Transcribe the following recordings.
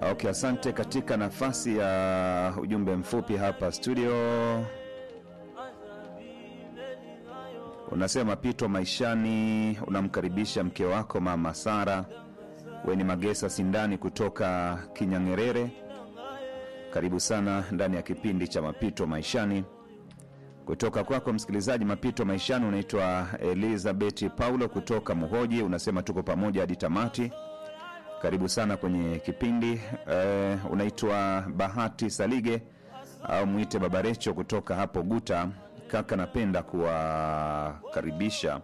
Okay, asante. Katika nafasi ya ujumbe mfupi hapa studio, unasema Pito maishani, unamkaribisha mke wako mama Sara Weni Magesa Sindani kutoka Kinyang'erere. Karibu sana ndani ya kipindi cha Mapito Maishani kutoka kwako msikilizaji. Mapito Maishani unaitwa Elizabeth Paulo kutoka Muhoji, unasema tuko pamoja hadi tamati. Karibu sana kwenye kipindi eh, unaitwa Bahati Salige au mwite Babarecho kutoka hapo Guta. Kaka, napenda kuwakaribisha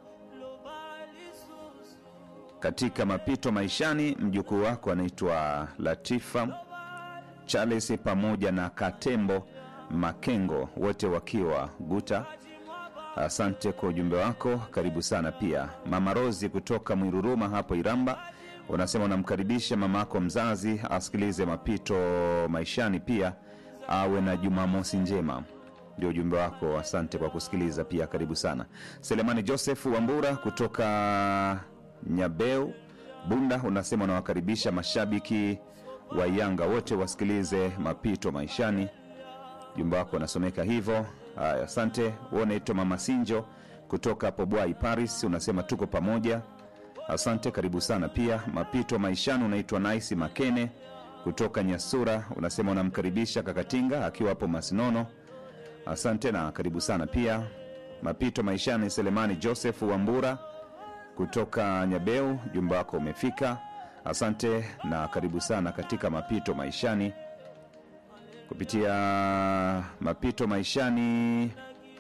katika mapito maishani. Mjukuu wako anaitwa Latifa Charles pamoja na Katembo Makengo, wote wakiwa Guta. Asante kwa ujumbe wako, karibu sana pia. Mama Rozi kutoka Mwiruruma hapo Iramba, unasema unamkaribisha mama yako mzazi asikilize mapito maishani, pia awe na Jumamosi njema. Ndio ujumbe wako, asante kwa kusikiliza pia, karibu sana. Selemani Joseph Wambura kutoka Nyabeu Bunda, unasema unawakaribisha mashabiki wa Yanga wote wasikilize mapito maishani. Ujumbe wako unasomeka hivyo. Haya, asante. Wewe unaitwa Mama Sinjo kutoka hapo Bwai Paris, unasema tuko pamoja. Asante, karibu sana pia. Mapito maishani, unaitwa Naisi Makene kutoka Nyasura, unasema unamkaribisha Kakatinga akiwa hapo Masinono. Asante na karibu sana pia. Mapito maishani, Selemani Joseph Wambura kutoka Nyabeu, jumba wako umefika. Asante na karibu sana katika mapito maishani kupitia mapito maishani.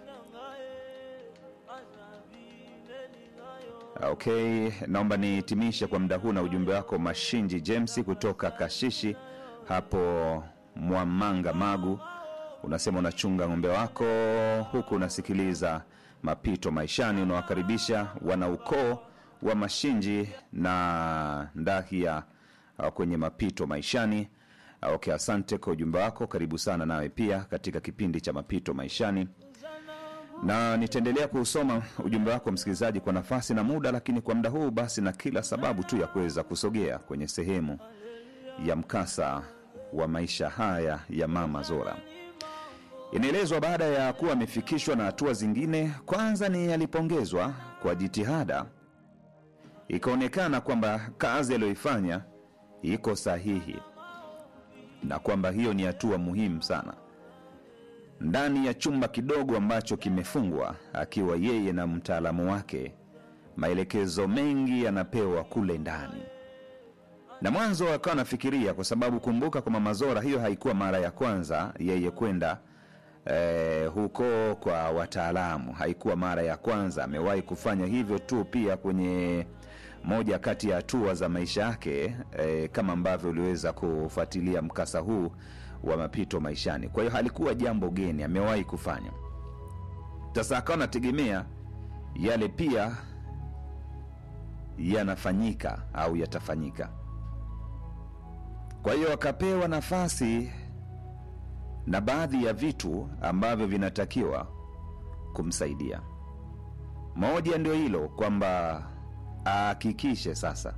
Okay, naomba nihitimishe kwa muda huu na ujumbe wako Mashinji James kutoka Kashishi hapo Mwamanga Magu. Unasema unachunga ng'ombe wako huku unasikiliza mapito maishani, unawakaribisha wanaukoo wa Mashinji na Ndahia uh, kwenye mapito maishani. Uh, Okay, asante kwa ujumbe wako, karibu sana nawe pia katika kipindi cha mapito maishani, na nitaendelea kuusoma ujumbe wako msikilizaji kwa nafasi na muda, lakini kwa muda huu basi na kila sababu tu ya kuweza kusogea kwenye sehemu ya mkasa wa maisha haya ya mama Zora. Inaelezwa baada ya kuwa amefikishwa na hatua zingine, kwanza ni alipongezwa kwa jitihada, ikaonekana kwamba kazi aliyoifanya iko sahihi na kwamba hiyo ni hatua muhimu sana. Ndani ya chumba kidogo ambacho kimefungwa, akiwa yeye na mtaalamu wake, maelekezo mengi yanapewa kule ndani, na mwanzo akawa anafikiria, kwa sababu kumbuka, kwa Mama Zora hiyo haikuwa mara ya kwanza yeye kwenda eh, huko kwa wataalamu, haikuwa mara ya kwanza. Amewahi kufanya hivyo tu pia kwenye moja kati ya hatua za maisha yake eh, kama ambavyo uliweza kufuatilia mkasa huu wa mapito maishani. Kwa hiyo halikuwa jambo geni, amewahi kufanya. Sasa akawa anategemea yale pia yanafanyika au yatafanyika. Kwa hiyo akapewa nafasi na baadhi ya vitu ambavyo vinatakiwa kumsaidia. Moja ndio hilo kwamba ahakikishe sasa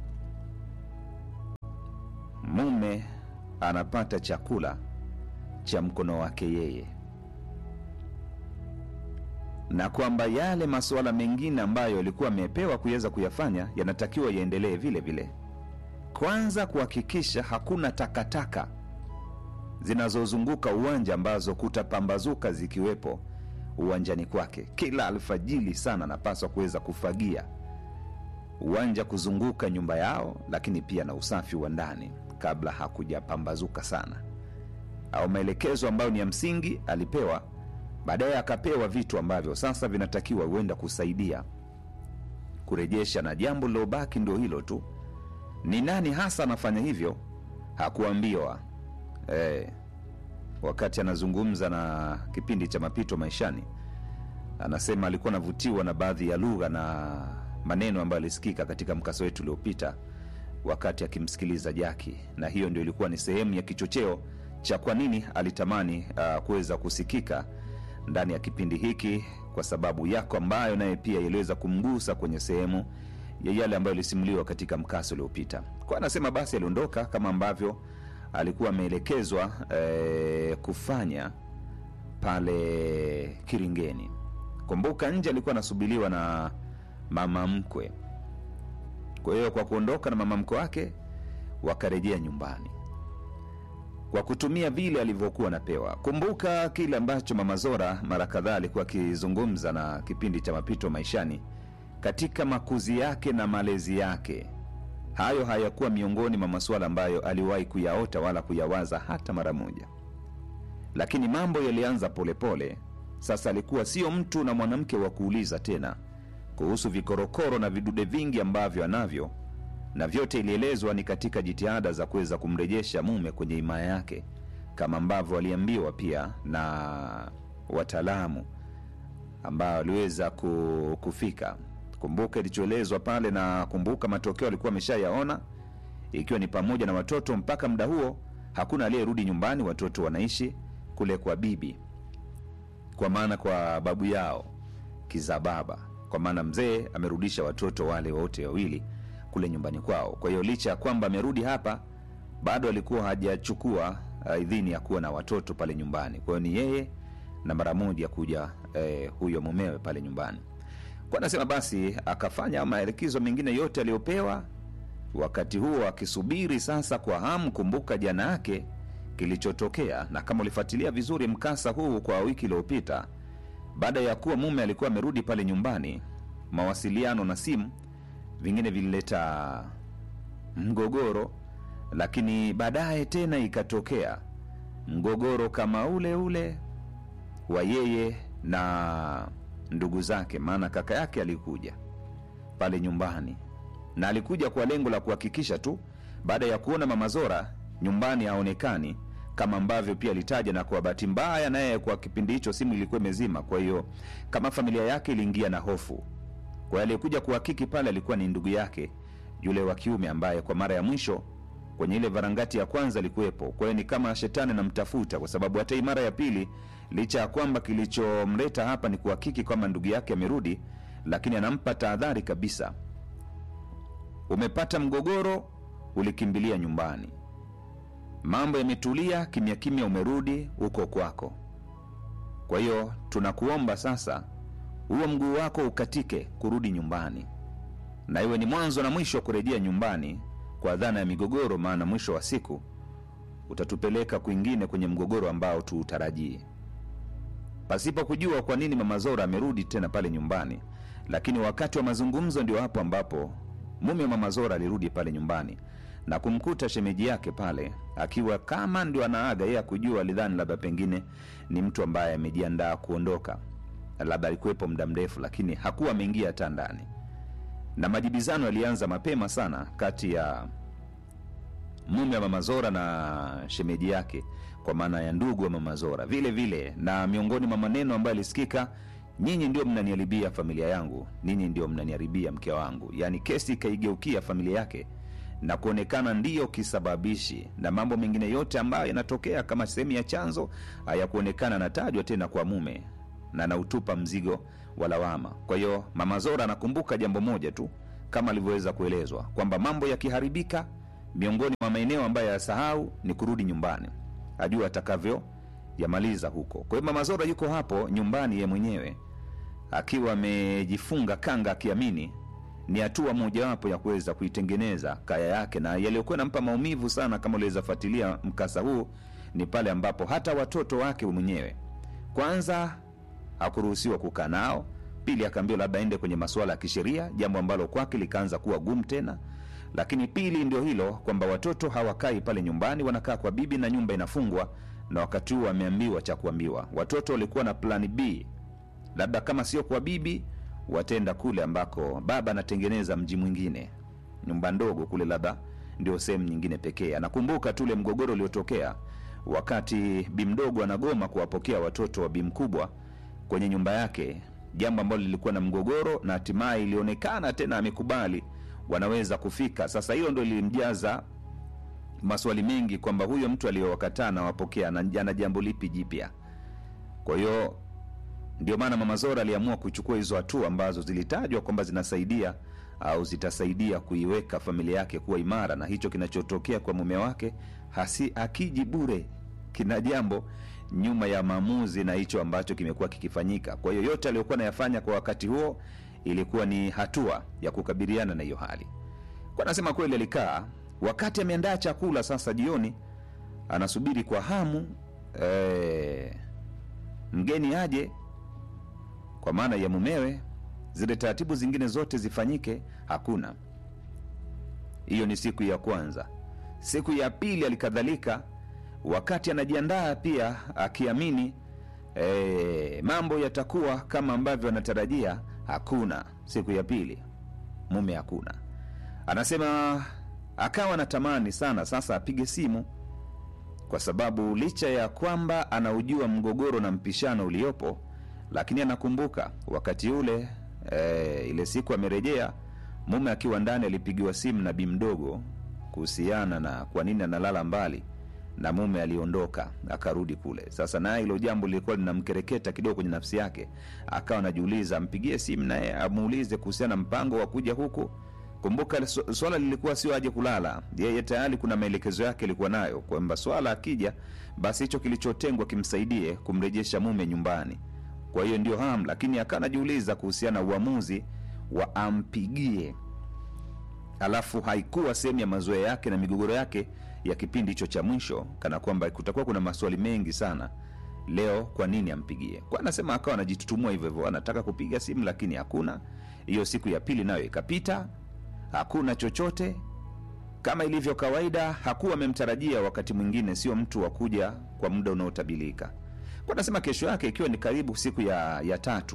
mume anapata chakula cha mkono wake yeye, na kwamba yale masuala mengine ambayo alikuwa amepewa kuweza kuyafanya yanatakiwa yaendelee vile vile. Kwanza kuhakikisha hakuna takataka zinazozunguka uwanja ambazo kutapambazuka zikiwepo uwanjani kwake. Kila alfajili sana anapaswa kuweza kufagia uwanja kuzunguka nyumba yao, lakini pia na usafi wa ndani kabla hakujapambazuka sana, au maelekezo ambayo ni ya msingi alipewa. Baadaye akapewa vitu ambavyo sasa vinatakiwa huenda kusaidia kurejesha, na jambo lilobaki ndio hilo tu. Ni nani hasa anafanya hivyo hakuambiwa. Eh, wakati anazungumza na kipindi cha mapito maishani, anasema alikuwa anavutiwa na baadhi ya lugha na maneno ambayo alisikika katika mkasa wetu uliopita wakati akimsikiliza Jaki, na hiyo ndio ilikuwa ni sehemu ya kichocheo cha kwa nini alitamani uh, kuweza kusikika ndani ya kipindi hiki, kwa sababu yako ambayo naye pia iliweza kumgusa kwenye sehemu ya yale ambayo ilisimuliwa katika mkasa uliopita. Kwa anasema basi aliondoka kama ambavyo alikuwa ameelekezwa eh, kufanya pale Kiringeni. Kumbuka nje alikuwa anasubiliwa na mama mkwe. Kwa hiyo kwa kuondoka na mama mkwe wake wakarejea nyumbani kwa kutumia vile alivyokuwa anapewa. Kumbuka kile ambacho mama Zora mara kadhaa alikuwa akizungumza na kipindi cha mapito maishani, katika makuzi yake na malezi yake, hayo hayakuwa miongoni mwa masuala ambayo aliwahi kuyaota wala kuyawaza hata mara moja, lakini mambo yalianza polepole. Sasa alikuwa sio mtu na mwanamke wa kuuliza tena kuhusu vikorokoro na vidude vingi ambavyo anavyo na vyote ilielezwa ni katika jitihada za kuweza kumrejesha mume kwenye himaya yake, kama ambavyo waliambiwa pia na wataalamu ambao waliweza ku- kufika. Kumbuka ilichoelezwa pale, na kumbuka matokeo alikuwa ameshayaona, ikiwa ni pamoja na watoto. Mpaka muda huo hakuna aliyerudi nyumbani, watoto wanaishi kule kwa bibi, kwa maana kwa babu yao kiza baba, kwa maana mzee amerudisha watoto wale wote wawili kule nyumbani kwao. Kwa hiyo licha ya kwamba amerudi hapa, bado alikuwa hajachukua uh, idhini ya kuwa na watoto pale nyumbani. Kwa hiyo ni yeye na mara moja kuja eh, huyo mumewe pale nyumbani. Kwa anasema basi akafanya maelekezo mengine yote aliyopewa, wakati huo akisubiri sasa kwa hamu. Kumbuka jana yake kilichotokea, na kama ulifuatilia vizuri mkasa huu kwa wiki iliyopita, baada ya kuwa mume alikuwa amerudi pale nyumbani, mawasiliano na simu vingine vilileta mgogoro, lakini baadaye tena ikatokea mgogoro kama ule ule wa yeye na ndugu zake, maana kaka yake alikuja pale nyumbani na alikuja kwa lengo la kuhakikisha tu baada ya kuona mama Zora nyumbani haonekani kama ambavyo pia alitaja, na kwa bahati mbaya naye kwa kipindi hicho simu ilikuwa imezima. Kwa hiyo kama familia yake iliingia na hofu kwa hiyo aliyekuja kuhakiki pale alikuwa ni ndugu yake yule wa kiume ambaye kwa mara ya mwisho kwenye ile varangati ya kwanza alikuwepo. Kwa hiyo ni kama shetani anamtafuta, kwa sababu hata hii mara ya pili, licha ya kwamba kilichomleta hapa ni kuhakiki kwamba ndugu yake amerudi, lakini anampa tahadhari kabisa, umepata mgogoro, ulikimbilia nyumbani, mambo yametulia kimya kimya, umerudi huko kwako. Kwa hiyo tunakuomba sasa huo mguu wako ukatike kurudi nyumbani, na iwe ni mwanzo na mwisho wa kurejea nyumbani kwa dhana ya migogoro, maana mwisho wa siku utatupeleka kwingine kwenye mgogoro ambao tuutarajii, pasipo kujua kwa nini mama Zora amerudi tena pale nyumbani. Lakini wakati wa mazungumzo ndio hapo ambapo mume wa mama Zora alirudi pale nyumbani na kumkuta shemeji yake pale akiwa kama ndio anaaga. Yeye akujua, alidhani labda pengine ni mtu ambaye amejiandaa kuondoka labda alikuwepo muda mrefu, lakini hakuwa ameingia hata ndani, na majibizano yalianza mapema sana kati ya mume wa mama Zora na shemeji yake, kwa maana ya ndugu wa mama Zora vile vile. Na miongoni mwa maneno ambayo alisikika, nyinyi ndio mnaniharibia familia yangu, ninyi ndio mnaniharibia mke wangu. Yaani kesi ikaigeukia familia yake na kuonekana ndiyo kisababishi, na mambo mengine yote ambayo yanatokea kama sehemu ya chanzo hayakuonekana anatajwa tena kwa mume na anautupa mzigo wa lawama. Kwa hiyo mama Zora anakumbuka jambo moja tu, kama alivyoweza kuelezwa kwamba mambo yakiharibika, miongoni mwa maeneo ambayo yasahau ni kurudi nyumbani, ajua atakavyo yamaliza huko. Kwa hiyo mama Zora yuko hapo nyumbani ye mwenyewe akiwa amejifunga kanga, akiamini ni hatua mojawapo ya kuweza kuitengeneza kaya yake, na yaliyokuwa nampa maumivu sana, kama uliweza fuatilia mkasa huu, ni pale ambapo hata watoto wake mwenyewe kwanza hakuruhusiwa kukaa nao. Pili, akaambiwa labda aende kwenye masuala ya kisheria, jambo ambalo kwake likaanza kuwa gumu tena. Lakini pili ndio hilo kwamba watoto hawakai pale nyumbani, wanakaa kwa bibi na nyumba inafungwa, na wakati huo wameambiwa cha kuambiwa. Watoto walikuwa na plani B, labda kama sio kwa bibi, watenda kule ambako baba anatengeneza mji mwingine, nyumba ndogo kule, labda ndio sehemu nyingine pekee. Anakumbuka tule mgogoro uliotokea wakati bi mdogo anagoma kuwapokea watoto wa bi mkubwa kwenye nyumba yake, jambo ambalo lilikuwa na mgogoro na hatimaye ilionekana tena amekubali wanaweza kufika. Sasa hilo ndo lilimjaza maswali mengi kwamba huyo mtu aliyowakataa nawapokea ana jambo lipi jipya? Kwa hiyo ndio maana mama Zora aliamua kuchukua hizo hatua ambazo zilitajwa kwamba zinasaidia au zitasaidia kuiweka familia yake kuwa imara, na hicho kinachotokea kwa mume wake hasi akiji bure, kina jambo nyuma ya maamuzi na hicho ambacho kimekuwa kikifanyika. Kwa hiyo yote aliyokuwa anayafanya kwa wakati huo ilikuwa ni hatua ya kukabiliana na hiyo hali. Kwa anasema kweli, alikaa wakati ameandaa chakula sasa jioni, anasubiri kwa hamu eh, mgeni aje, kwa maana ya mumewe, zile taratibu zingine zote zifanyike, hakuna. Hiyo ni siku ya kwanza. Siku ya pili alikadhalika, wakati anajiandaa pia akiamini e, mambo yatakuwa kama ambavyo anatarajia, hakuna. Siku ya pili mume hakuna. Anasema akawa anatamani sana sasa apige simu, kwa sababu licha ya kwamba anaujua mgogoro na mpishano uliopo, lakini anakumbuka wakati ule e, ile siku amerejea mume akiwa ndani, alipigiwa simu na bi mdogo kuhusiana na kwa nini analala mbali na mume aliondoka akarudi kule. Sasa naye hilo jambo lilikuwa linamkereketa kidogo kwenye nafsi yake, akawa anajiuliza ampigie simu naye amuulize kuhusiana na mpango wa kuja huku. Kumbuka su- swala lilikuwa sio aje kulala, yeye tayari kuna maelekezo yake alikuwa nayo kwamba swala akija, basi hicho kilichotengwa kimsaidie kumrejesha mume nyumbani. Kwa hiyo ndio ham, lakini akawa anajiuliza kuhusiana na uamuzi wa ampigie alafu haikuwa sehemu ya mazoea yake na migogoro yake ya kipindi hicho cha mwisho, kana kwamba kutakuwa kuna maswali mengi sana leo, kwa nini ampigie? Kwa anasema akawa anajitutumua hivyo hivyo, anataka kupiga simu lakini hakuna. Hiyo siku ya pili nayo ikapita, hakuna chochote. Kama ilivyo kawaida, hakuwa amemtarajia wakati mwingine, sio mtu wa kuja kwa muda unaotabilika. Kwa anasema kesho yake ikiwa ni karibu siku ya, ya tatu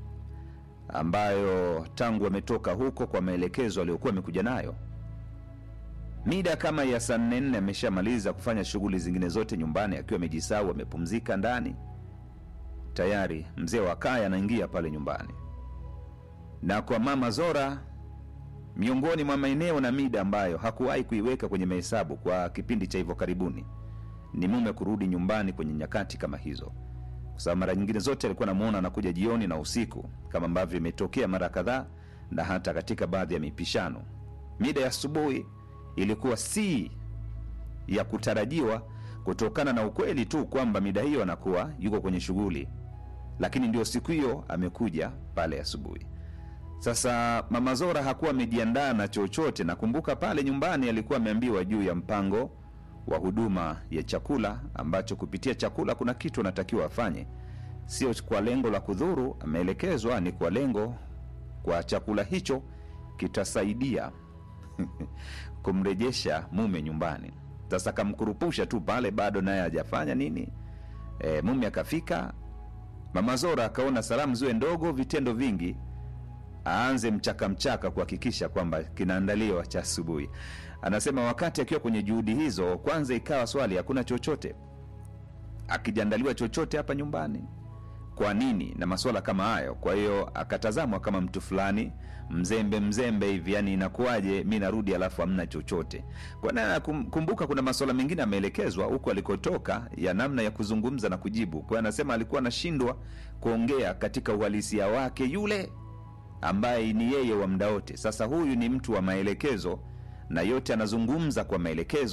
ambayo tangu ametoka huko kwa maelekezo aliyokuwa amekuja nayo, mida kama ya saa nne nne ameshamaliza kufanya shughuli zingine zote nyumbani, akiwa amejisahau, amepumzika ndani. Tayari mzee wa kaya anaingia pale nyumbani, na kwa mama Zora, miongoni mwa maeneo na mida ambayo hakuwahi kuiweka kwenye mahesabu kwa kipindi cha hivyo karibuni ni mume kurudi nyumbani kwenye nyakati kama hizo kwa sababu mara nyingine zote alikuwa namuona anakuja jioni na usiku kama ambavyo imetokea mara kadhaa na hata katika baadhi ya mipishano. Mida ya asubuhi ilikuwa si ya kutarajiwa kutokana na ukweli tu kwamba mida hiyo anakuwa yuko kwenye shughuli, lakini ndio siku hiyo amekuja pale asubuhi. Sasa mama Zora hakuwa amejiandaa na chochote. Nakumbuka pale nyumbani alikuwa ameambiwa juu ya mpango wa huduma ya chakula, ambacho kupitia chakula kuna kitu anatakiwa afanye, sio kwa lengo la kudhuru. Ameelekezwa ni kwa lengo kwa chakula hicho kitasaidia kumrejesha mume nyumbani. Sasa kamkurupusha tu pale, bado naye hajafanya nini. E, mume akafika, mama Zora akaona salamu ziwe ndogo, vitendo vingi aanze mchaka mchaka kuhakikisha kwamba kinaandaliwa cha asubuhi. Anasema wakati akiwa kwenye juhudi hizo, kwanza ikawa swali, hakuna chochote akijaandaliwa chochote hapa nyumbani, kwa nini na masuala kama hayo. Kwa hiyo akatazamwa kama mtu fulani mzembe mzembe hivi, yani inakuwaje mi narudi alafu hamna chochote. Kwa na kum- kumbuka, kuna masuala mengine ameelekezwa huko alikotoka ya namna ya kuzungumza na kujibu. Kwa hiyo anasema alikuwa anashindwa kuongea katika uhalisia wake yule ambaye ni yeye wa muda wote. Sasa huyu ni mtu wa maelekezo na yote anazungumza kwa maelekezo